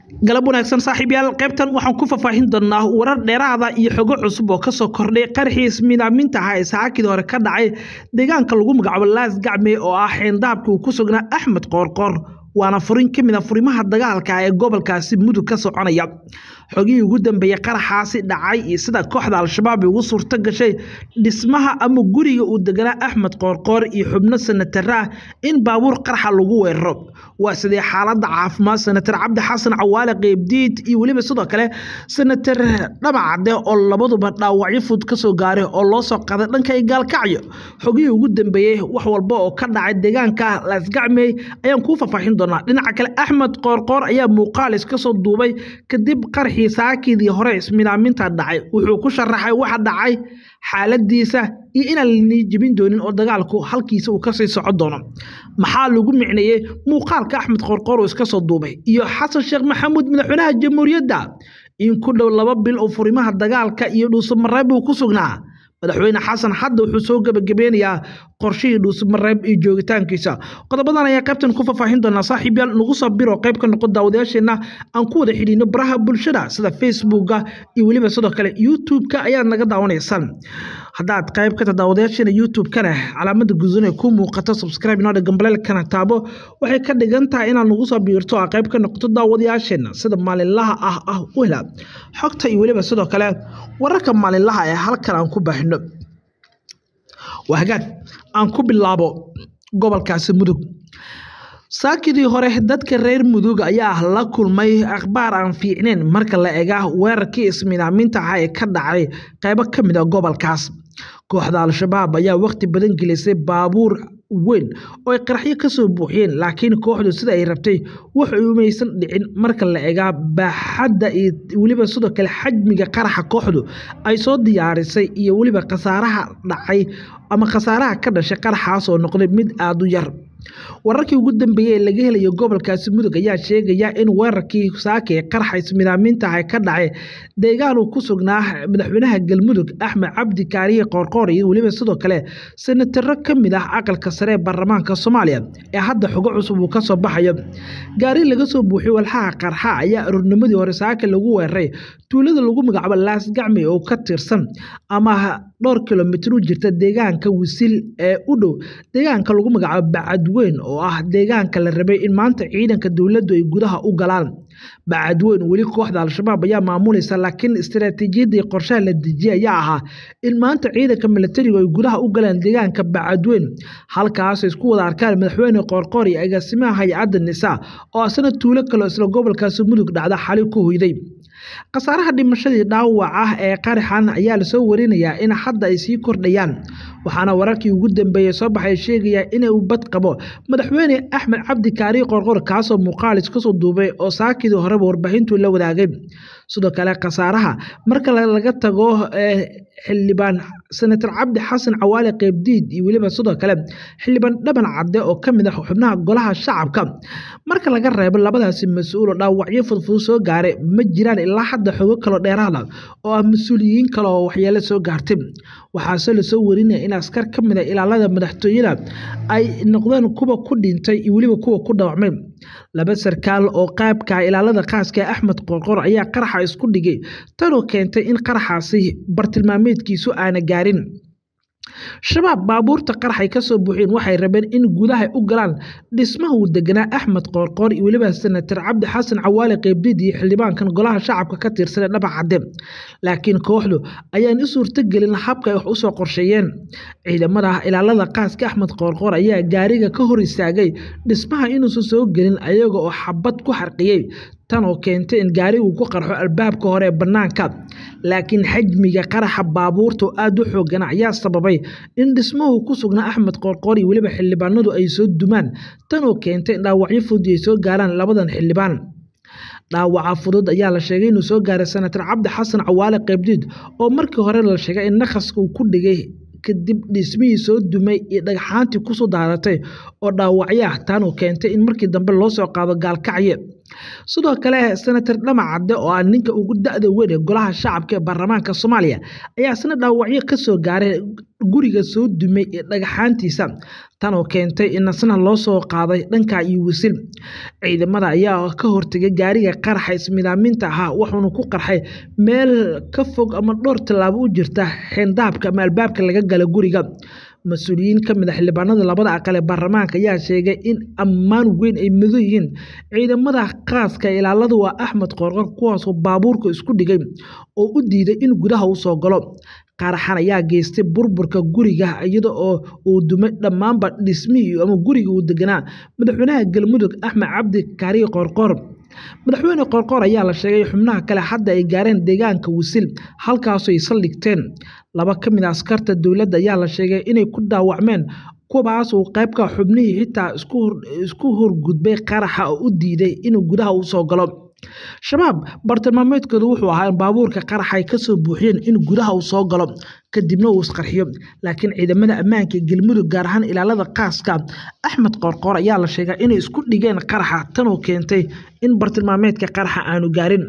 galab wanaagsan saaxiibyaal qaybtan waxaan ku faahfaahin doonaa warar dheeraada iyo xogo cusub oo kasoo kordhay qarxiis midaaminta ah ee saakidii hore ka dhacay deegaanka lagu magacaabo laas gacme oo ah xeendaabkii uu ku sugnaa axmed qoorqoor waana furin ka mid a furimaha dagaalka ee gobolkaasi mudug ka soconaya xogihii ugu dambeeyey qaraxaasi dhacay iyo sida kooxda al-shabaab ugu suurto gashay dhismaha ama guriga uu deganaa axmed qoorqoor iyo xubno sanatare ah in baabuur qarxa lagu weeraro waa sidee xaaladda caafimaad senatar cabdi xasan cawaale qeybdiid iyo weliba sidoo kale senatar dhamacade oo labaduba dhaawacyo fud kasoo gaaray oo loo soo qaday dhanka gaalkacyo xogihii ugu dambeeyey wax walba oo ka dhacay deegaanka laasgacmey ayaan kuu faahfaahin doonaa dhinaca kale axmed qoorqoor ayaa muuqaalis kasoo duubay kadib qarxii saakidii hore ismidaaminta dhacay wuxuu ku sharaxay waxa dhacay xaaladiisa iyo inaan la jebin doonin oo dagaalku halkiisa uu kasii soco doono maxaa lagu micneeyey muuqaalka axmed qoorqoor uu iska soo duubay iyo xasan sheekh maxamuud madaxweynaha jamhuuriyadda in ku dhow laba bil oo furimaha dagaalka iyo dhuusamareeb uu ku sugnaa madaxweyne xasan hadda wuxuu soo gebagabeynayaa qorshihii dhuusamareeb iyo joogitaankiisa qodobadan ayaa qaybtan ku faahfaahin doonaa saaxiibyaal nagu soo biro qayb ka noqon daawadayaasheenna aan ku wada xidhiino baraha bulshada sida facebooka iyo weliba sidoo kale youtube-ka ayaad naga daawanaysaan haddaad qayb ka tahay daawadayaasheena youtube-kana calaamada gududan ee ku muuqata subscribe inoo gambaleelkana taabo waxay ka dhigan tahay inaad nagu soo biirto a qayb ka noqoto daawadayaasheenna sida maalinlaha ah ah u hela xogta iyo weliba sidoo kale wararka maalinlaha ee halkan aan ku baahino waa hagaag aan ku bilaabo gobolkaasi mudug saakidii hore dadka reer mudug ayaa la kulmay akhbaar aan fiicneyn marka la ega weerarkii ismidaaminta ah ee ka dhacay qaybo ka mid a gobolkaas kooxda al-shabaab ayaa waqti badan gelisay baabuur weyn oo ay qaraxyo kasoo buuxiyeen laakiin kooxdu sida ay rabtay wax umaysan dhicin marka la egaa baaxadda iyo weliba sidoo kale xajmiga qaraxa kooxdu ay soo diyaarisay iyo weliba khasaaraha dhacay ama khasaaraha ka dhashay qaraxaas oo noqday mid aada u yar wararkii ugu dambeeyey ee laga helayo gobolkaasi mudug ayaa sheegaya in weerarkii saaka ee qarxa ismidaaminta ah ka dhacay deegaan uu ku sugnaa madaxweynaha galmudug axmed cabdi kaariye qoorqoor iyo weliba sidoo kale senataro ka mid ah aqalka sare ee baarlamaanka soomaaliya ee hadda xogo cusub uu kasoo baxayo gaari laga soo buuxiyo walxaha qarxa ayaa aroornimadii hore saaka lagu weeraray tuulada lagu magacaabo laasgacmi oo ka tirsan ama dhowr kilomitir u jirta deegaanka wisil ee u dhow deegaanka lagu magacaabo bacadweyn oo ah deegaanka la rabay in maanta ciidanka dowladdu ay gudaha u galaan bacadweyn weli kooxda al-shabaab ayaa maamulaysa laakiin istaraatiijiyadii qorshaha la dejiyay ayaa ahaa in maanta ciidanka milatarigu ay gudaha u galaan deegaanka bacadweyn halkaas isku wada arkaan madaxweyne qoorqoor iyo agaasimaha hay-adda nisaa oo asna tuulo kaleo isla gobolkaasi mudug dhacda xali ku hoyday khasaaraha dhimashadii dhaawac ah ee qaraxan ayaa lasoo warinayaa in hadda ay sii kordhayaan waxaana wararkii ugu dambeeyey soo baxay sheegaya inuu bad qabo madaxweyne axmed cabdi kaari qorqor kaasoo muuqaalis kasoo duubay oo saakidii horeba warbaahintu la wadaagay sidoo kale khasaaraha marka laga tago xildhibaan senator cabdi xasan cawaale qeybdiid iyo weliba sidoo kale xildhibaan dhaban cadde oo ka mid ah xubnaha golaha shacabka marka laga reebo labadaasi mas-uul oo dhaawacyo fudfudud soo gaaray ma jiraan ilaa hadda xogo kaloo dheeraada oo ah mas-uuliyiin kale oo waxyeelo soo gaartay waxaase lasoo warinaya in askar ka mid a ilaalada madaxtooyada ay noqdeen kuwa ku dhintay iyo weliba kuwa ku dhaawacmay laba sarkaal oo qaabka ilaalada qaaska ee axmed qoorqoor ayaa qaraxa isku dhigay tanoo keentay in qaraxaasi bartilmaameedkiisu aana gaarin shabaab baabuurta qaraxay kasoo buuxeen waxay rabeen in gudaha u galaan dhismaha uu deganaa axmed qoorqoor iyo weliba senatar cabdi xasan cawaale qeybdiid iyo xildhibaankan golaha shacabka ka tirsanee dhaba cadde laakiin kooxdu ayaan u suurtogelin habka ay wax usoo qorsheeyeen ciidamada ilaalada qaaska axmed qoorqoor ayaa gaariga ka hor istaagay dhismaha inuusan soo gelin ayaga oo xabad ku xarqiyey tan oo keentay in gaarigu ku qarxo albaabka hore ee bannaanka laakiin xajmiga qaraxa baabuurta oo aada u xoogana ayaa sababay in dhismuhu ku sugnaa axmed qoorqoor iyo weliba xildhibaanadu ay soo dumaan tan oo keentay in dhaawacyo fudi ay soo gaaraan labadan xildhibaan dhaawaca fudud ayaa la sheegay inuu soo gaaray senatar cabdi xasan cawaale qeybdiid oo markii hore la sheegay in naqaska uu ku dhigay kadib dhismihii soo dumay iyo dhagxaantii kusoo daaratay oo dhaawacyo ah taanuu keentay in markii dambe loo soo qaado gaalkacye sidoo kale senator dhamac cadde oo ah ninka ugu da-da weyn ee golaha shacabka ee baarlamaanka soomaaliya ayaa isna dhaawacyo kasoo gaaray guriga soo dumay ee dhagaxaantiisa tan oo keentay in asna loo soo qaaday dhanka iyo wisil ciidamada ayaa ka hortegay gaariga qaraxa ismidaaminta ahaa wuxuuna ku qarxay meel ka fog ama dhowr tallaabo u jirta xeendaabka ama albaabka laga gala guriga mas-uuliyiin ka mid a xildhibaanada labada aqal ee baarlamaanka ayaa sheegay in ammaan weyn ay mudan yihiin ciidamada qaaska ilaalada waa axmed qoorqor kuwaasoo baabuurka isku dhigay oo u diiday in gudaha u soo galo qaraxan ayaa geystay burburka guriga iyada oo uu dumay dhammaanba dhismihii ama guriga uu deganaa madaxweynaha galmudug axmed cabdi kaariye qoorqoor madaxweyne qoorqoor ayaa la sheegay xubnaha kale hadda ay gaareen deegaanka wisil halkaasoo ay saldhigteen laba ka mid a askarta dowladda ayaa la sheegay inay ku dhaawacmeen kuwaas uu qaybka xubnihii xitaa isku horgudbay qaraxa oo u diiday inuu gudaha u soo galo shabaab bartilmaameedkoodu wuxuu ahaa in baabuurka qaraxa ay kasoo buuxiyeen in gudaha uu soo galo kadibna uu isqarxiyo laakiin ciidamada ammaanka ee galmudug gaar ahaan ilaalada qaaska axmed qoorqoor ayaa la sheegaa inay isku dhigeen qaraxa tanoo keentay in bartilmaameedka qaraxa aanu gaarin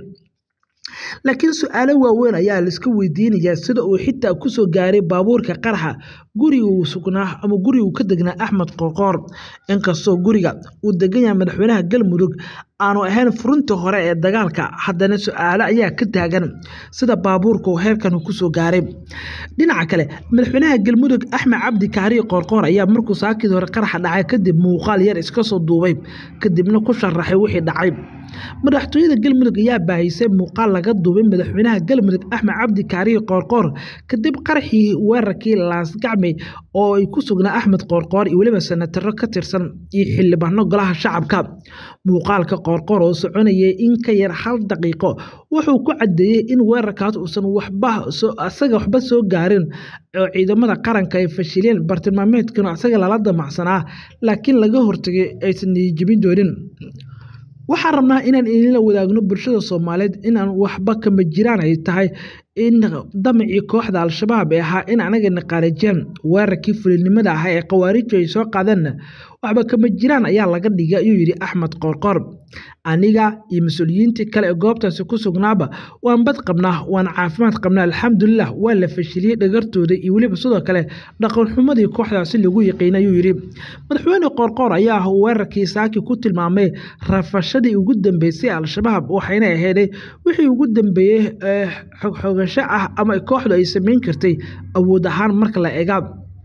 laakiin su-aalo waaweyn ayaa laiska weydiinayaa sida uu xitaa kusoo gaaray baabuurka qaraxa guriga uu sugnaa ama guriga uu ka degnaa axmed qoorqoor inkastoo guriga uu degan yahay madaxweynaha galmudug aanu ahayn furuntii hore ee dagaalka haddana su-aalo ayaa ka taagan sida baabuurka uu heerkan kusoo gaaray dhinaca kale madaxweynaha galmudug axmed cabdi kaariye qoorqoor ayaa markuu saakidii hore qaraxa dhacay kadib muuqaal yar iska soo duubay kadibna ku sharaxay wixii dhacay madaxtooyada galmudug ayaa baahisay muuqaal laga duubay madaxweynaha galmudug axmed cabdi kaariye qoorqoor kadib qaraxii weerarkii laasgacmey oo ay ku sugnaa axmed qoorqoor iyo weliba senataro ka tirsan iyo xildhibaano golaha shacabka muuqaalka qoorqoor oo soconayay in ka yar hal daqiiqo wuxuu ku cadeeyey in weerarkaas uusan waxba asaga waxba soo gaarin oo ciidamada qaranka ay fashileen bartilmaameedkana asaga lala damacsanaa laakiin laga hortagay aysan niyijibin doonin waxaan rabnaa inaan idinla wadaagno bulshada soomaaliyeed inaan waxba kama jiraan ay tahay in damacii kooxda al-shabaab ee ahaa in anagana qaarajiyaan weerarkii fulinimada ahaa ee khawaariju ay soo qaadeenna waxba kama jiraan ayaa laga dhigay ayuu yidhi axmed qoorqoor aniga iyo mas-uuliyiintii kale ee goobtaasi ku sugnaaba waan bad qabnaa waan caafimaad qabnaa alxamdulilah waa la fashiliyey dhagartooda iyo weliba sidoo kale dhaqanxumadii kooxdaasi lagu yaqiinay ayuu yidhi madaxweyne qoorqoor ayaa weerarkii saaki ku tilmaamay rafashadii ugu dambeysay al-shabaab waxayna aheeday wixii ugu dambeeyey xogxogasho ah ama kooxdu ay samayn kartay awood ahaan marka la eega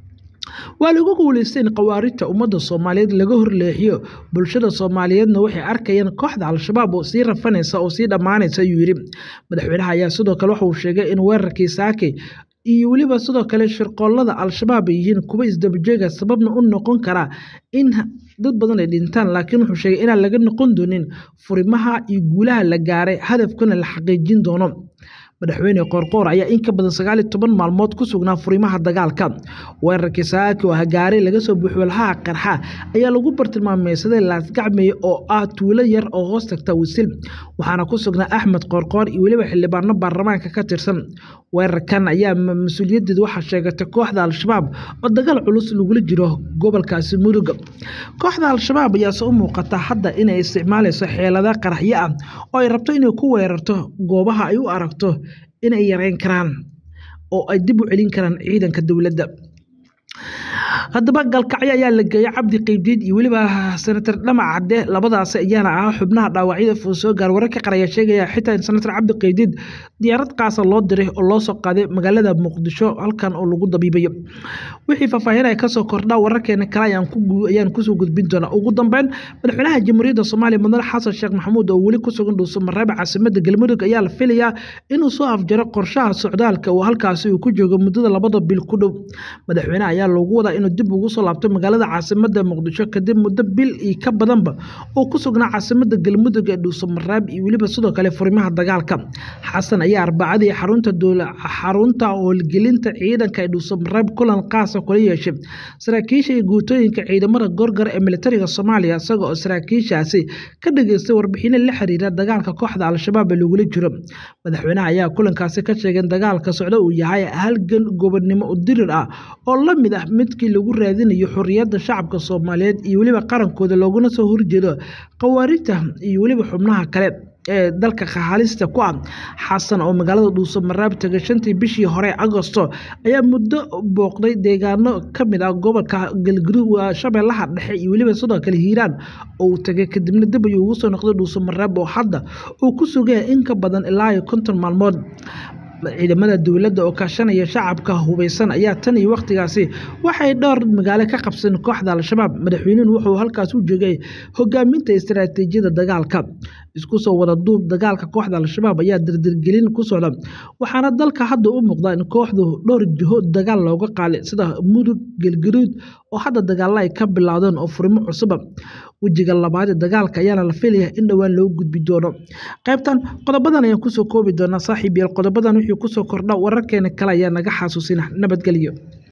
waa lagu guuleystay in khawaarijta ummadda soomaaliyeed laga horleexiyo bulshada soomaaliyeedna waxay arkayeen kooxda al-shabaab oo sii rafanaysa oo sii dhammaanaysa ayuu yidhi madaxweynaha ayaa sidoo kale waxauu sheegay in weerarkii saakay iyo weliba sidoo kale shirqoollada al-shabaab ay yihiin kuwa isdabajeega sababna u noqon karaa in dad badan ay dhintaan laakiin wuxuu sheegay inaan laga noqon doonin furimaha iyo guulaha la gaaray hadafkana la xaqiijin doono madaxweyne qoorqoor ayaa in ka badan sagaal iyo toban maalmood ku sugnaa furimaha dagaalka weerarkii saaki oo hagaare laga soo buuxi walhaha qarxa ayaa lagu bartilmaameysaday laasgacmeye oo ah tuulo yar oo hoos tagta wisil waxaana ku sugnaa axmed qoorqoor iyo weliba xildhibaano baarlamaanka ka tirsan weerarkan ayaa mas-uuliyadeed waxaa sheegatay kooxda al-shabaab oo dagaal culus lagula jiro gobolkaasi mudug kooxda al-shabaab ayaase u muuqata hadda inay isticmaalayso xeelada qaraxyo ah oo ay rabto inay ku weerarto goobaha ay u aragto inay yareyn karaan oo ay dib u celin karaan ciidanka dowladda haddaba galkacyo ayaa la geeyay cabdi qeybdiid iyo weliba senator dhamac cadde labadaasi ayaana ah xubnaha dhaawacyada fuu soo gaar wararka qaraya sheegaya xitaa in senator cabdi qeybdiid diyaarad qaasa loo diray oo loo soo qaaday magaalada muqdisho halkan oo lagu dabiibayo wixii faahfaahinaya kasoo kordhaa wararkeena kale ayaan kusoo gudbin doonaa ugu dambeyn madaxweynaha jamhuuriyadda soomaaliya mudane xasan sheekh maxamuud oo weli ku sugan dhuuso mareeba caasimada galmudug ayaa la filayaa inuu soo afjaro qorshaha socdaalka oo halkaasi uu ku joogo muddada labada bil ku dhow madaxweynaha ayaa loogu wadaa inuu dib ugu soo laabto magaalada caasimada muqdisho kadib muddo bil iyo ka badanba oo ku sugnaa caasimada galmudug ee dhuuso mareeb iyo weliba sidoo kale furimaha dagaalka xasan ayaa arbacadii xarunta xarunta howlgelinta ciidanka ee dhuuso mareeb kulan qaasa kula yeeshay saraakiisha iyo guutooyinka ciidamada gorgor ee militariga soomaaliya isaga oo saraakiishaasi ka dhageystay warbixino la xiriira dagaalka kooxda al-shabaab ee lagula jiro madaxweynaha ayaa kulankaasi ka sheegay in dagaalka socdo uu yahay halgan gobodnimo u dirir ah oo la mid ah midkii lagu raadinayo xorriyadda shacabka soomaaliyeed iyo weliba qarankooda looguna soo horjeedo khawaarijta iyo weliba xubnaha kale ee dalka halista ku ah xasan oo magaalada dhuusamareeb tegay shantii bishii hore agosto ayaa muddo booqday deegaano ka mid ah gobolka galgudug shabeellaha dhexe iyo weliba sidoo kale hiiraan oo uu tegay kadibna dib ayuu ugu soo noqday dhuusamareeb oo hadda uu ku sugaya in ka badan ilaa iyo konton maalmood ciidamada dowladda oo kaashanaya shacabka hubeysan ayaa tan iyo wakhtigaasi waxay dhowr magaalo ka qabsadeen kooxda al-shabaab madaxweynuhu wuxuu halkaas u joogay hogaaminta istaraatiijiyada dagaalka isku soo wada duub dagaalka kooxda al-shabaab ayaa dardargelin ku socda waxaana dalka hadda u muuqda in kooxdu dhowr jiho dagaal looga qaalay sida mudug galgaduud oo hadda dagaalla ay ka bilaawdeen oo furimo cusuba wejiga labaad ee dagaalka ayaana la filaya in dhowaan loo gudbi doono qaybtan qodobadan ayaan kusoo koobi doonaa saaxiib yael qodobadan wixii kusoo kordha wararkeena kale ayaa naga xasuusina nabadgelyo